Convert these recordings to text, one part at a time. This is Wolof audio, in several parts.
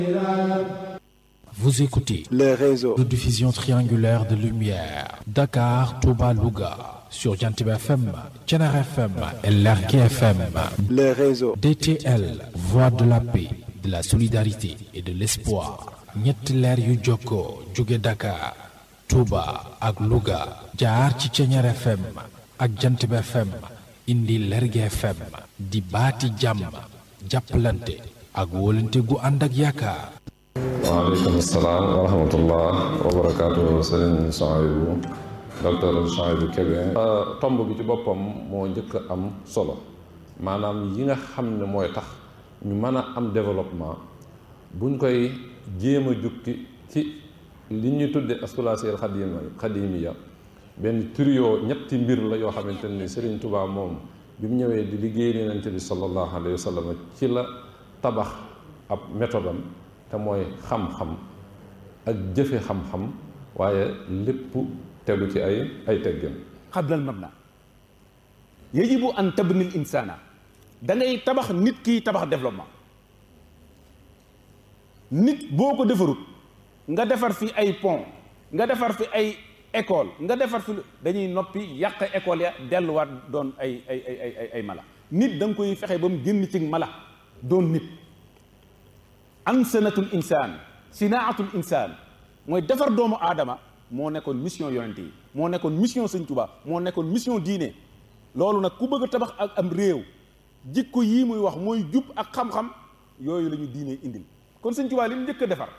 Vous écoutez les réseaux de diffusion triangulaire de lumière Dakar, Touba, Louga sur Jantib FM, Thiénare FM et Lergui FM. les réseaux DTL, voix de la paix, de la solidarité et de l'espoir. ñetti leer yu jokkoo jóge Dakar, Touba ak Louga jaar ci Thiénare FM ak Jantib FM indi Lergui FM di baati jàmm jàppalante ak wóolante gu ànd ak yaakaar. waaleykum salaam wa rahmatullah wa barakaatu sëriñ Souhaïbou docteur Souhaïbou Kébé tomb bi ci boppam moo njëkk a am solo maanaam yi nga xam ne mooy tax ñu mën a am développement buñ koy jéem a jukki ci li ñuy tudde askulaasiyal xadima xadimiya benn trio ñetti mbir la yoo xamante ni Sëriñ Tuubaa moom bi mu ñëwee di liggéey Yonent bi sallallahu alayhi wa sallam ci la tabax ab méthode am te mooy xam-xam ak jëfe xam-xam waaye lépp tegu ci ay ay teggin qabla al mabna yajibu an tabni al insana da ngay tabax nit ki tabax développement nit boo ko defarut nga defar fi ay pont nga defar fi ay école nga defar fi dañuy noppi yàq école ya delluwaat doon ay ay ay ay ay mala nit da nga koy fexe ba mu génn ci mala doon nit ansanatul insaan sinaatul insaan mooy defar doomu aadama moo nekkoon mission yonent yi moo nekkoon mission sëñ Tuubaa moo nekkoon mission diine loolu nag ku bëgg a tabax ak am réew jikko yii muy wax mooy jub ak xam-xam yooyu la ñu diine indil kon sëñ Tuubaa li mu njëkk a defar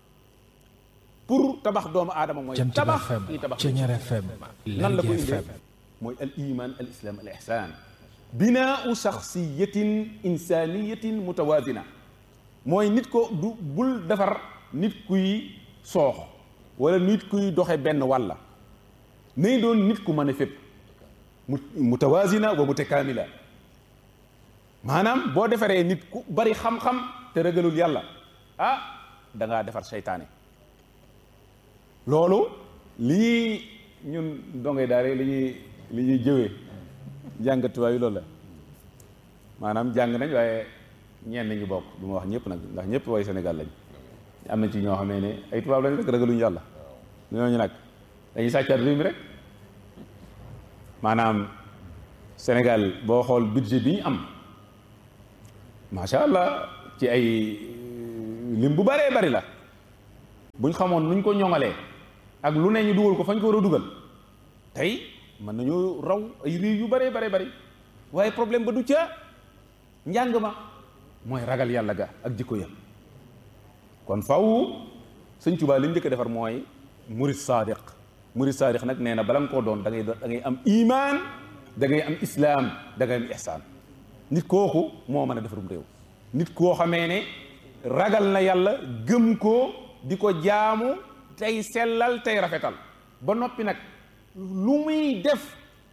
pour tabax doomu aadama mooy Jantib tabax FM ñuy tabax Thiénare FM nan la ko Lergui indee FM mooy al iman al islam al ihsan binaau shaxsiyatin insaniyatin mutawaazina mooy nit ko du bul defar nit kuy soox wala nit kuy doxe benn wàlla nay doon nit ku mën a fépp mu mutawaazina wa mutakaamila maanaam boo defaree nit ku bari xam-xam te ragalul yàlla ah da ngaa defar seytaane loolu li ñuy ñun dongay daare li ñuy li ñuy jëwee jàngatuwaay yi loolu la maanaam jàng nañ waaye ñenn ñu bokk du ma wax ñëpp nag ndax ñëpp way Sénégal lañ am na ci ñoo xamee ne ay tubaab lañ rek ragaluñu yàlla ñooñu nag dañuy sàccaat réew mi rek maanaam Sénégal boo xool budget bi ñu am macha allah ci ay lim bu bëree bari la buñ xamoon nuñ ko ñoŋalee ak lu ne ñu dugal ko fañ ko war a dugal tey mën nañoo raw ay réew yu bëree bare bari waaye problème ba du ca njàng ma mooy ragal yàlla ga ak jikko ya kon faw sëñ Tuubaa li mu njëkk a defar mooy murid saadiq murid saadiq nag nee na bala nga koo doon da ngay da ngay am imaan da ngay am islaam da ngay am ihsaan nit kooku moo mën a defarum réew nit koo xamee ne ragal na yàlla gëm ko di ko jaamu tey sellal tey rafetal ba noppi nag lu muy def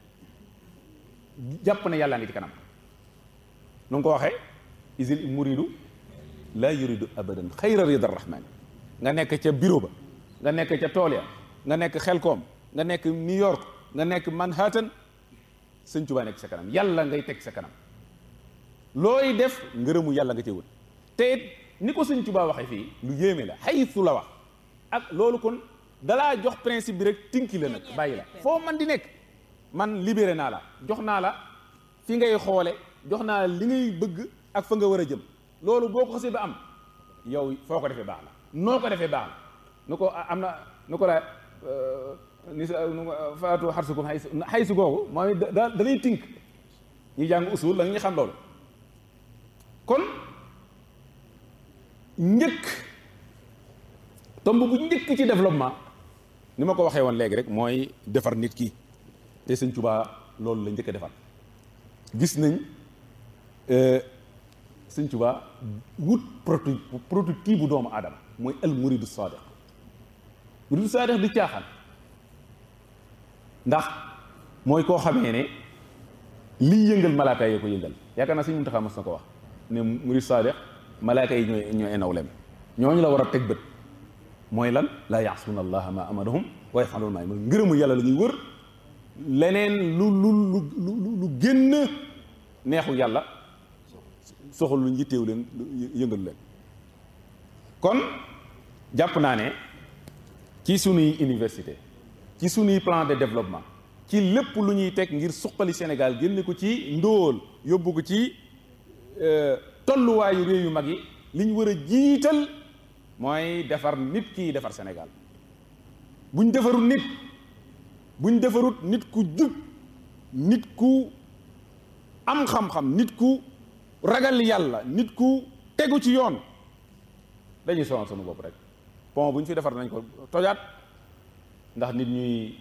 jàpp ne yàlla ngi ci kanam nu nga ko waxee isil muridu laa yuridu abadan xayra rida rahman nga nekk ca bureau ba nga nekk ca tool ya nga nekk xelkoom nga nekk New York nga nekk Manhattan sëñ Tuubaa nekk sa kanam yàlla ngay teg sa kanam looy def ngërëmu yàlla nga cee wut te it ni ko sëñ Tuubaa waxee fii lu yéeme la xaytu la wax ak loolu kon dalaa jox principe bi rek tinki la nag bàyyi la foo man di nekk man libéré naa la jox naa la fi ngay xoole jox naa la li ngay bëgg ak fa nga war a jëm loolu boo ko xasee ba am yow foo ko defee baax la noo ko defee baax la nu ko am na nu ko la ni sa nu faatu xarsukum xay xay su googu mooy da da lay tink ñi jàng usul la ñu xam loolu kon njëkk tomb bu njëkk ci développement ni ma ko waxee woon léegi rek mooy defar nit ki te sëñ Tuubaa loolu la njëkk a defar gis nañ sëñ Tuubaa wut protu prototype bu doomu aadama mooy al muridu sadiq muridu sadiq di caaxaan ndax mooy koo xamee ne liy yëngal malaaka yi ko yëngal yaakaar naa sëñ Muntaxa mas na ko wax ne murid sadiq malaaka yi ñooy ñooy nawlem ñooñu la war a teg bët mooy lan laa yaasuuna allaha ma amarahum wa yafaluuna maa yu'maruun ngërëmu yàlla la ñuy wër leneen lu lu lu lu lu génn neexu yàlla soxal lu njitteew leen yëngalu leen kon jàpp naa ne ci sunuy université ci sunuy plan de développement ci lépp lu ñuy teg ngir suqali Sénégal génne ko ci ndóol yóbbu ko ci tolluwaayu réew yu mag yi li ñu war a jiital mooy defar nit kii defar Sénégal buñ defarut nit buñ defarut nit ku jub nit ku am xam-xam nit ku ragal yàlla nit ku tegu ci yoon dañuy sonal sunu bopp rek pont bu ñu fi defar nañ ko tojaat ndax nit ñuy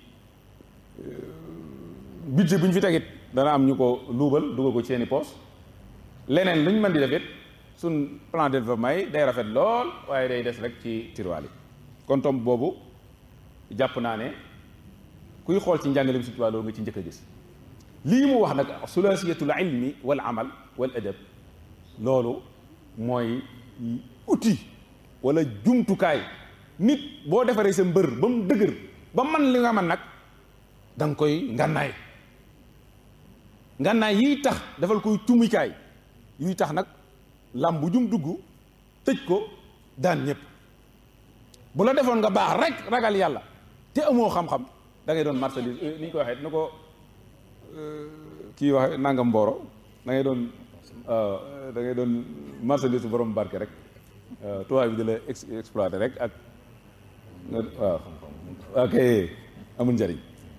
budget bu ñu fi tegit dana am ñu ko luubal dugal ko ci seeni poos leneen lu ñu mën di def it suñ plan de développement yi day rafet lool waaye day des rek ci tiroir yi kon tomb boobu jàpp naa ne kuy xool ci njàngale bi si tubaab loolu nga ci njëkk a gis lii mu wax nag sulaasiyatul ilmi wal amal wal adab loolu mooy outil wala jumtukaay nit boo defaree sa mbër ba mu dëgër ba man li nga man nag da nga koy ngànnaay ngànnaay yiy tax defal koy tumikaay yuy tax nag lam bu jum dugg tëj ko daan ñëpp bu la defoon nga baax rek ragal yàlla te amoo xam-xam da ngay doon marchandise ni ñu ko waxee na ko kii waxe nangam mbooro da ngay doon da ngay doon marchandise borom barke rek tubaab bi di la exploité rek ak waaw ok amul njëriñ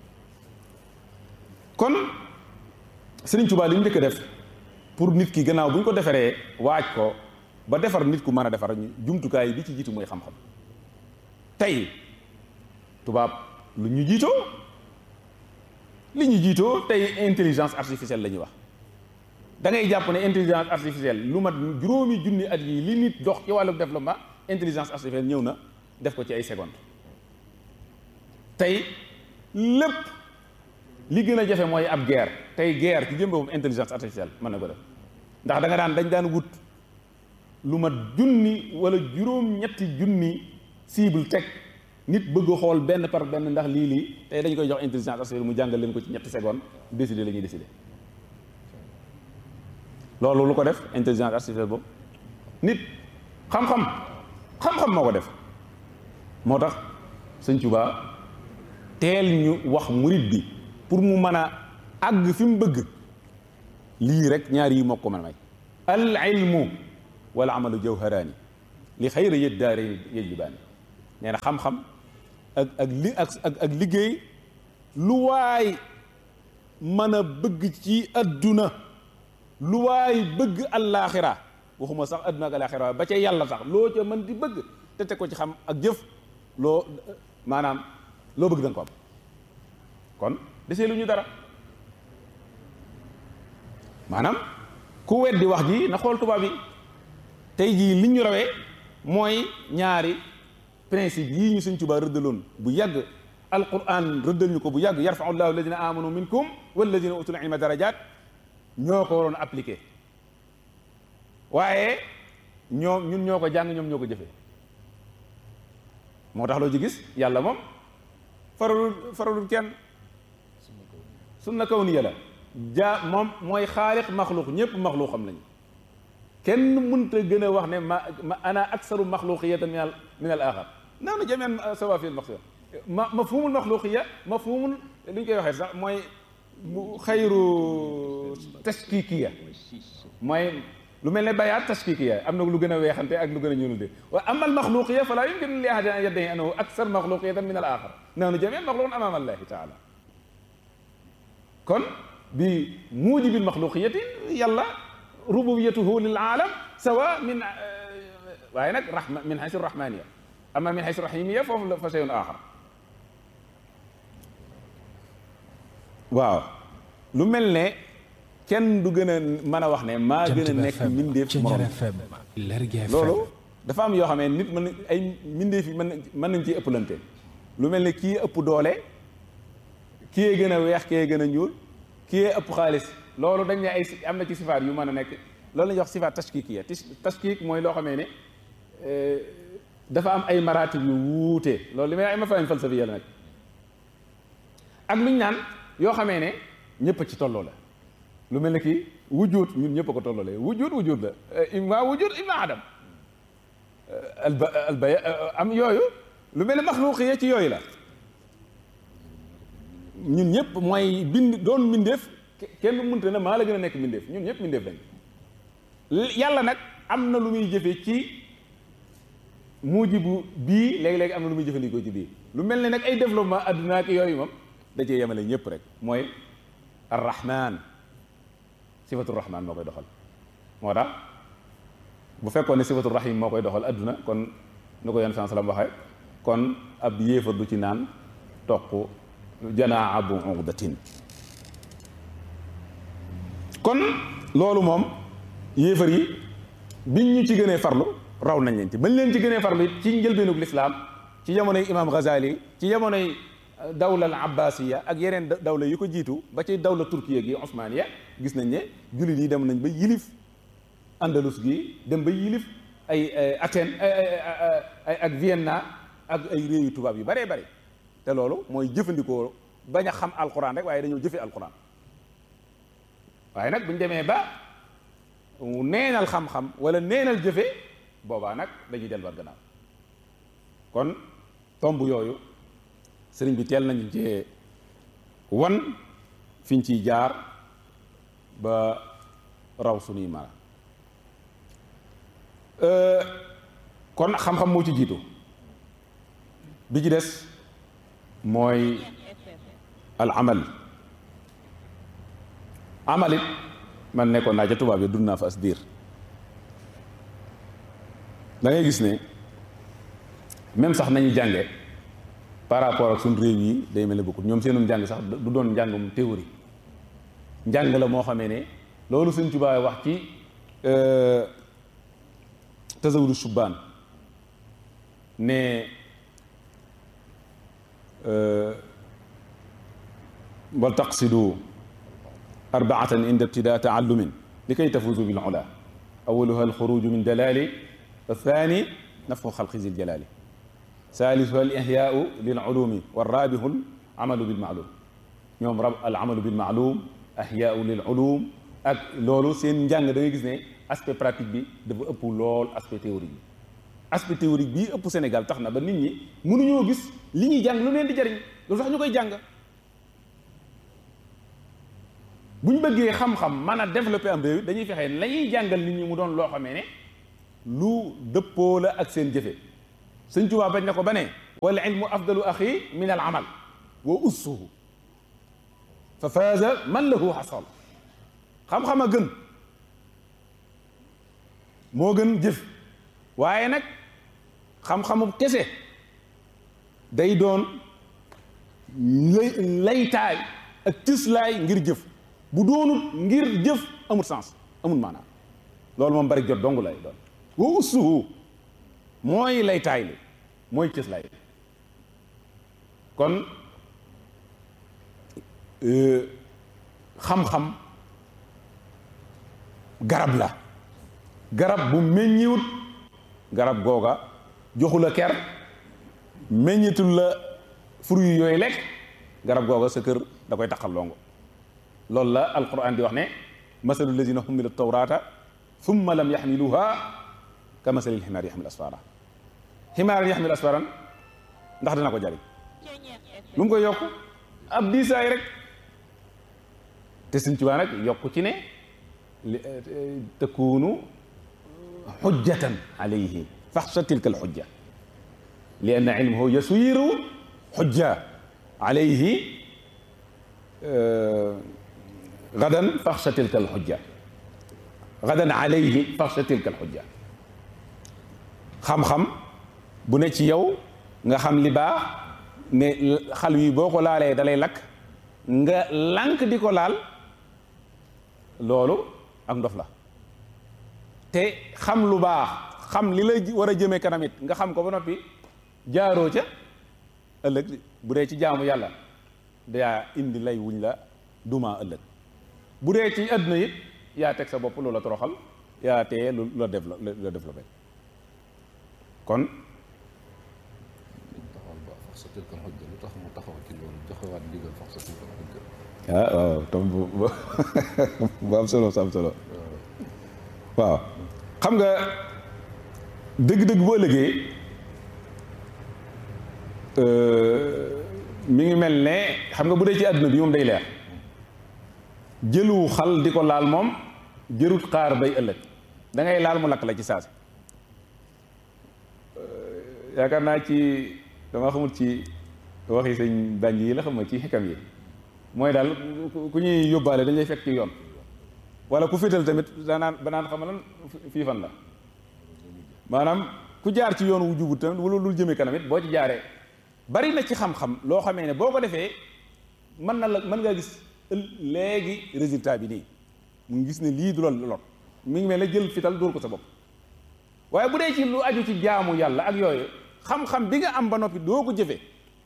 kon Sëriñ Tuubaa li ñu njëkk def pour nit ki gannaaw bu ñu ko defaree waaj ko ba defar nit ku mën a defar jumtukaay bi ci jiitu mooy xam-xam tey tubaab lu ñu jiitoo li ñu jiitoo tey intelligence artificielle la ñuy wax da ngay jàpp ne intelligence artificielle lu mat juróomi junni at yi li nit dox ci wàllu développement intelligence artificielle ñëw na def ko ci ay secondes tey lépp li gën a jafe mooy ab guerre tey guerre ci jëm boppam intelligence artificielle mën na ko def ndax da nga daan dañ daan wut lu mat junni wala juróom-ñetti junni cible teg nit bëgg a xool benn par benn ndax lii lii tey dañ koy jox intelligence artificielle mu jàngal leen ko ci ñetti secondes décider la ñuy décider loolu lu ko def intelligence artificielle boobu nit xam-xam xam-xam moo ko def moo tax sëñ Tuubaa teel ñu wax murit bi pour mu mën a àgg fi mu bëgg lii rek ñaar yi moo ko mën a may al ilmu wal amalu jawharaani li xayra yët daare yejlibaani nee na xam-xam ak ak li ak ak liggéey lu waay mën a bëgg ci adduna lu waay bëgg allaaxira waxuma sax adduna ak allaaxira ba ca yàlla sax loo ca mën di bëgg te teg ko ci xam ak jëf loo maanaam loo bëgg da nga ko am kon desee lu ñu dara maanaam ku weddi wax ji na xool tubaab yi tey jii li ñu rawee mooy ñaari principe yii ñu suñ Tuubaa rëddaloon bu yàgg alquran rëddal ñu ko bu yàgg yarfau llahu alladina amanu minkum walladina utul ilma darajat ñoo ko waroon appliqué waaye ñoom ñun ñoo ko jàng ñoom ñoo ko jëfee moo tax loo ci gis yàlla moom faralul faralul kenn sunna kawniya la ja moom mooy xaaliq maxluq ñëpp maxluq xam lañu kenn mënta gën a wax ne ma ma ana aksaru maxluqiyatan min al min al axar naaw na jamian sawa fi al maxluq ma mafhumul maxluqiya mafhumul li ñu koy waxee sax mooy xayru tashkikiya mooy lu mel ne bayaat tashkikiya am na lu gën a weexante ak lu gën a ñuulul de wa ama al maxluqiya fala yumkin li ahadin an yaddahi annahu aksar maxluqiyatan min al axar naaw na jamian maxluqun amama allahi taala kon bi muujibil maxluqiyati yàlla rububiyatuhu lil aalam sawa min waaye nag rahma min haysu rahmaniya ama min haysu rahimiya foofu la fa shay'un axar waaw lu mel ne kenn du gën a mën a wax ne maa gën a nekk mbindeef morom loolu dafa am yoo xam ne nit mën ay mbindeef yi mën mën nañ ci ëpplante lu mel ne kii ëpp doole kii gën a weex kii gën a ñuul kii ëpp xaalis loolu dañ ne ay am na ci sifaat yu mën a nekk loolu la ñuy wax sifaat tashkikiya tashkik mooy loo xamee ne dafa am ay maratib yu wuute loolu li may ay mafaahim falsafiya la nag ak lu ñu naan yoo xamee ne ñëpp ci tolloo la lu mel ne kii wujud ñun ñëpp a ko tolloolee wujud wujud la imma wujud imma adam alba albaya am yooyu lu mel ne maxluuq yi ci yooyu la ñun ñëpp mooy bind doon mbindeef kenn mënta ne maa la gën a nekk mbindeef ñun ñëpp mbindeef lañ yàlla nag am na lu muy jëfe ci muujibu bii léegi-léegi am na lu muy jëfandikoo ci bii lu mel ne nag ay développement adduna ak yooyu moom da cee yemale ñëpp rek mooy arrahman sifatu rahman moo koy doxal moo tax bu fekkoon ne sifatu rahim moo koy doxal adduna kon nu ko yon san salam waxee kon ab yéefar du ci naan toq janaa bu uqdatin kon loolu moom yéefar yi biñ ñu ci gënee farlu raw nañ leen ci bañ leen ci gënee farlu it ci njëlbeenug lislaam ci jamonoy imam Ghazali ci jamonoy dawla al abbasiya ak yeneen dawla yu ko jiitu ba ci dawla turkiya gi osmaniya gis nañ ne jullit yi dem nañ ba yilif andalus gi dem ba yilif ay Athènes ay ak Vienna ak ay réew yu tubaab yu baree bari te loolu mooy jëfandikoo bañ a xam alquran rek waaye dañoo jëfe alquran waaye nag bu ñu demee ba neenal xam-xam wala neenal jëfe boobaa nag dañuy delluwaat gannaaw kon tomb yooyu sëriñ bi teel nañu cee wan fiñ ciy jaar ba raw suñuy mara kon xam-xam moo ci jiitu bi ci des mooy al amal amalit man nekkoon naa ca tubaab yi dund naa fa as diir da ngay gis ne même sax nañu jànge par rapport ak suñ réew yi day mel ne bokkut ñoom seenum njàng sax du doon njàngum théorie njàng la moo xamee ne loolu suñ tubaab wax ci tasawudu subbaan ne wal taqsidu arbaatan inda ibtidaa taallumin li kay tafuuzu bil ula awaluha alxuruju min dalali athani nafxu xalqi zil jalali salisuha al ihyaau lil ulumi warrabihu al amalu bil maalum ñoom rab al amalu bil maalum ihyaau lil ulum ak loolu seen njàng da ngay gis ne aspect pratique bi dafa ëpp lool aspect théorique bi aspect théorique bii ëpp Sénégal tax na ba nit ñi mënuñoo gis li ñuy jàng lu leen di jariñ loolu tax ñu koy jàng bu ñu bëggee xam-xam mën a développer am réew dañuy fexe la ñuy jàngal nit ñi mu doon loo xamee ne lu dëppoo la ak seen jëfe sëñ Tuubaa bañ na ko ba ne wal ilmu afdalu axi min al amal wa ussuhu fa faaza man lahu xasal xam-xam a gën moo gën jëf waaye nag xam-xamu kese day doon lay laytaay ak cëslaay ngir jëf bu doonut ngir jëf amul sens amul maanaam loolu moom bari jot dong lay doon wa ussuhu mooy laytaay li mooy cëslaay li kon xam-xam garab la garab bu meññiwut garab googa joxu la ker meññitul la fruit yooyu lekk garab googa sa kër da koy taxal longo loolu la alquran di wax ne masalu lazina humilu tawrata thumma lam yaxmiluha ka masalil ximaar yaxmil asfara ximaar yaxmil asfaran ndax dina ko jariñ lu mu koy yokk ab diisaay rek te suñ cibaa nag yokk ci ne takunu xujjatan alayhi faxsa tilka alxujja li anna ilmahu yasiru xujja alayhi gadan faxsa tilka alxujja gadan alayhi faxsa tilka alxujja xam-xam bu ne ci yow nga xam li baax ne xal wi boo ko laalee dalay lakk nga lànk di ko laal loolu ak ndof la te xam lu baax xam li la war a jëmee kanam it nga xam ko ba noppi jaaroo ca ëllëg bu dee ci jaamu yàlla daa indi lay wuñ la duma ëllëg bu dee ci àdduna it yaa teg sa bopp loola toroxal yaa teye lu la la développé kon lu tax mu taxaw ci loolu joxewaat ndigal fax sa tilkal xujja ah waaw tom bu bu am solo am solo waaw xam nga dëgg-dëgg bu ëllëgee mi ngi mel ne xam nga bu dee ci àdduna bi moom day leer jëlu xal di ko laal moom jërut xaar bay ëllëg da ngay laal mu lakk la ci saasi yaakaar naa ci dama xamul ci waxi sëñ bànj yi la xam nga ci xikam yi mooy daal ku ñuy yóbbaale dañ lay fekk ci yoon wala ku féetal tamit danaan ba naan xam lan fii fan la maanaam ku jaar ci yoon wu jubut tamit wala lu jëmee kanam it boo ci jaaree bari na ci xam-xam loo xamee ne boo ko defee mën na la mën ngaa gis léegi résultat bi nii mu ngi gis ne lii du la lot mi ngi mel ne jël fital dóor ko sa bopp waaye bu dee ci lu aju ci jaamu yàlla ak yooyu xam-xam bi nga am ba noppi doo ko jëfee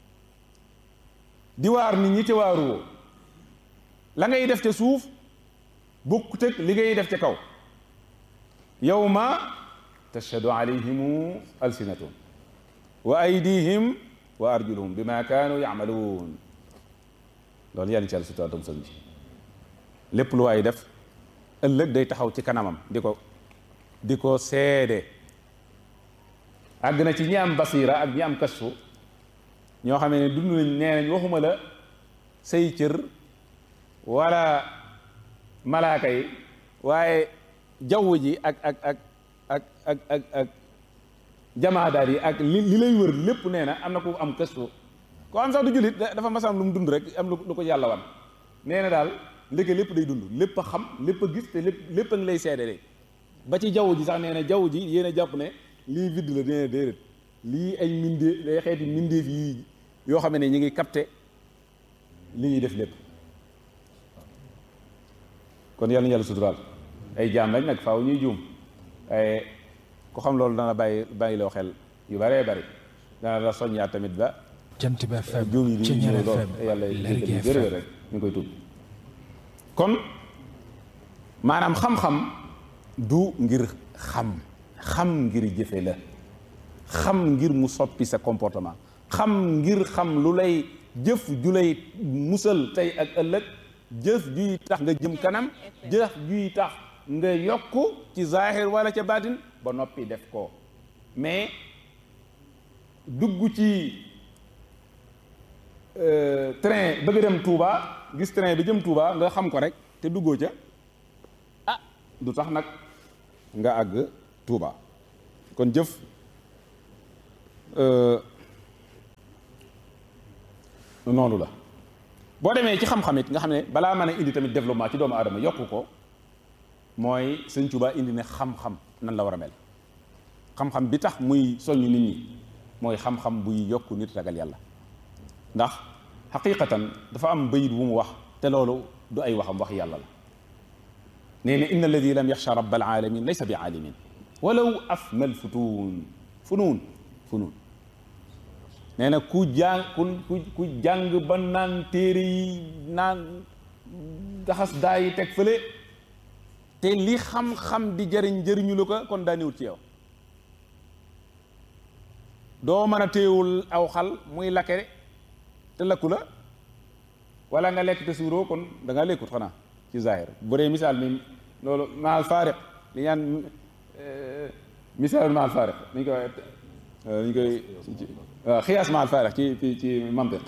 di waar nit ñi te waaruwoo la ngay def ca suuf bokkut ak li ngay def ca kaw yawma tashhadu alayhimu alsinatuhum wa aydihim wa arjuluhum bima kaanu yamaluun loolu yàlla ci àll sutura tam sëñ bi lépp lu waay def ëllëg day taxaw ci kanamam di ko di ko seede àgg na ci ñi am basira ak ñi am kasfu ñoo xamee ne dund nañ nee nañ waxuma la say cër wala malaaka yi waaye jaww ji ak ak ak ak ak ak ak jamaadaat yi ak li li lay wër lépp nee na am na ku am kasfu koo am sax du jullit dafa masam lu mu dund rek am lu ko yàlla wan nee na daal ndeke lépp day dund lépp a xam lépp a gis te lépp lépp a ngi lay seede ba ci jaww ji sax nee na jaww ji yéen a jàpp ne lii vide la nee na déedéet lii ay mindee day xeeti mindeef yi yoo xam ne ñu ngi capté li ñuy def lépp kon yàlla na yàlla suturaal ay jaam lañ nag faaw ñuy juum waaye ku xam loolu dana bàyyi bàyyi loo xel yu bëree bëri dana la soññaat tamit ba jant bi FM juum yi di Ceñeer ñëw lool FM yàlla Lergui jéggal ñu FM rek ñu ngi koy tudd kon maanaam xam-xam du ngir xam xam ngir jëfe la xam ngir mu soppi sa comportement xam ngir xam lu lay jëf ju lay musal tey ak ëllëg jëf juy tax nga jëm kanam jëf juy tax nga yokk ci zahir wala ca baatin ba noppi def ko mais dugg ci euh, train bëgg dem Touba gis train bi jëm Touba nga xam ko rek te duggoo ca ah du tax nag nga àgg Touba kon jëf euh, noonu la boo demee ci xam-xam it nga xam ne balaa mën a indi tamit développement ci doomu aadama yokku ko mooy sëñ Touba indi ne xam-xam nan la war a mel xam-xam bi tax muy soññ nit ñi mooy xam-xam buy yokk nit ragal yàlla ndax xaqiqatan dafa am bayit bu mu wax te loolu du ay waxam wax yàlla la nee na inna alladi lam yaxsha rabb alaalamin laysa bi aalimin walaw afma alfutuun funuun funuun nee na ku jàng ku ku ku jàng ba naan téere yi naan daxas daa yi teg fële te li xam-xam di jëriñ jëriñu la ko kon daa néewut ci yow doo mën a téewul aw xal muy lakke te lakku la wala nga lekk te suuroo kon da nga lekkut xanaa ci zahir bu dee misaal mi loolu maal faariq li ñaan misaal maal faariq ni ñu koy ni ñu koy waaw xiyaas maal faariq ci ci ci mantiq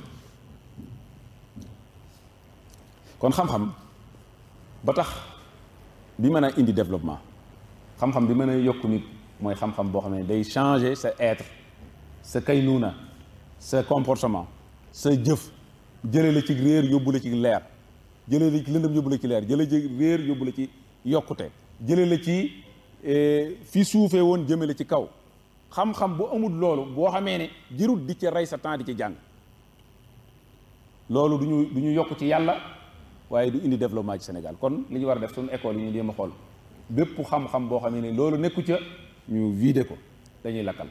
kon xam-xam ba tax bi mën a indi développement xam-xam bi mën a yokku nit mooy xam-xam boo xam ne day changer sa être sa kaynuuna sa comportement sa jëf jële la ci réer yóbbu la ci leer jële la ci lëndëm yóbbu la ci leer jële ci réer yóbbu la ci yokkute jële la ci fi suufee woon jëme la ci kaw xam-xam bu amul loolu boo xamee ne jërut di ci rey sa temps di ci jàng loolu du ñu du ñu yokk ci yàlla waaye du indi développement ci Sénégal kon li ñu war a def suñu école yi ñu jéem a xool bépp xam-xam boo xamee ne loolu nekku ca ñu vider ko dañuy lakkal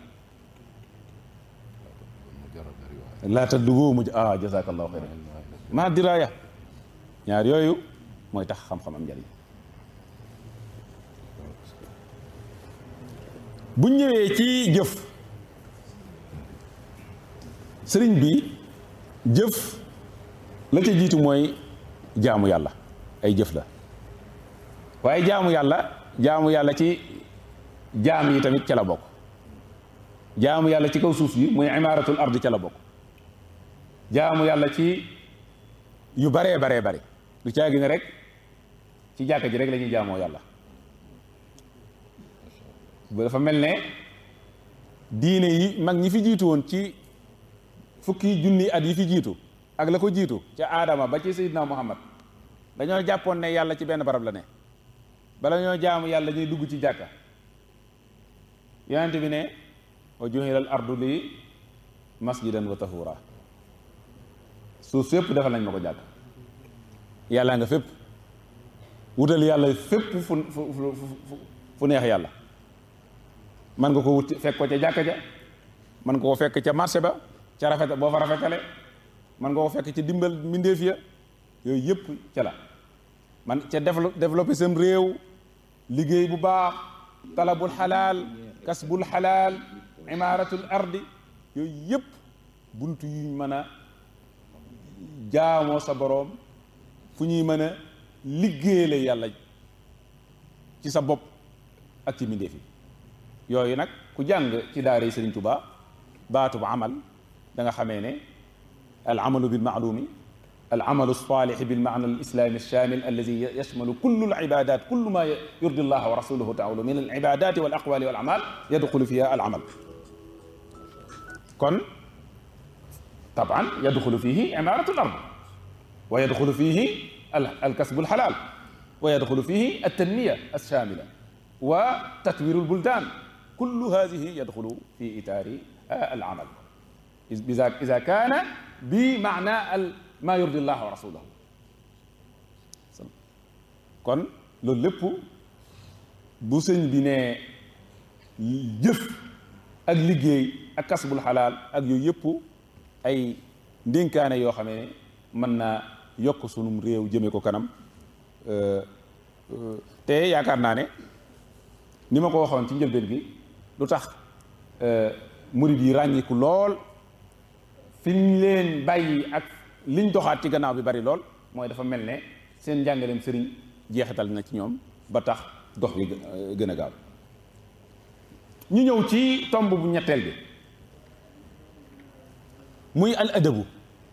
laa taddugu muj ah jazakallahu xayran maa diraaya ñaar yooyu mooy tax xam-xam am njariñ bu ñëwee ci jëf sëriñ bi jëf la ca jiitu mooy jaamu yàlla ay jëf la waaye jaamu yàlla jaamu yàlla ci jaam yi tamit ca la bokk jaamu yàlla ci kaw suuf yi muy imaaratul ardi ca la bokk jaamu yàlla ci yu baree baree bari du caagi ne rek ci jàkka ji rek la ñuy jaamoo yàlla bu dafa mel ne diine yi mag ñi fi jiitu woon ci fukki junni at yi fi jiitu ak la ko jiitu ca aadama ba ci Seydina Muhammad dañoo jàppoon ne yàlla ci benn barab la ne bala ñoo jaamu yàlla ñuy dugg ci jàkka yonent bi ne wa juhilal ardu li masjidan wa tahura suuf fépp defal nañ ma ko jàkk yàlla nga fépp wutal yàlla fépp fu fu fu fu neex yàlla man nga ko wut fekk ko ca jàkka ja man nga ko fekk ca marché ba ca rafet boo fa rafetale man nga ko fekk ca dimbal mbindeef ya yooyu yëpp ca la man ca développé sam réew liggéey bu baax talabul xalaal kasbul xalaal imaaratul ardi yooyu yëpp bunt yuñ mën a jaamoo sa boroom fu ñuy mën a liggéeyale yàlla ci sa bopp ak ci mbindeef yi yooyu nag ku jàng ci daara yi Sëriñ Tuubaa baatub amal da nga xamee ne al amalu bil maalumi al amalu saalih bil maana al islami alshamil alladi yashmalu kullu al ibadat kullu ma yurdi allah wa rasuluhu taala min al ibadati wal aqwali wal amal yadxulu fiha al amal kon taban yadxulu fihi imaratu al ard wa yadxulu fihi al kasbu al halal wa yadxulu fihi al tanmiya alshamila wa tatwiru al buldan kullu hadihi yadxulu fi itaari al amal إذا كان بمعنى ما يرضي الله ورسوله kon loolu lépp bu sëñ bi ne jëf ak liggéey ak kasbul xalaal ak yooyu yëpp ay ndénkaane yoo xam ne mën naa yokk sunum réew jëme ko kanam te yaakaar naa ne ni ma ko waxoon ci njëlbeen gi lu tax murid yi ràññiku lool fi ñu leen bàyyi ak liñ doxaat ci gannaaw bi bari lool mooy dafa mel ne seen njàngaleem sëriñ jeexital na ci ñoom ba tax dox bi gën a gaaw ñu ñëw ci tomb bu ñetteel bi muy al adabu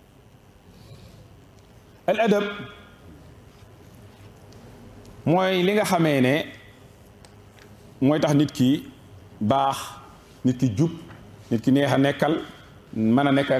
al adab mooy li nga xamee ne mooy tax nit ki baax nit ki jub nit ki neex a nekkal mën a nekk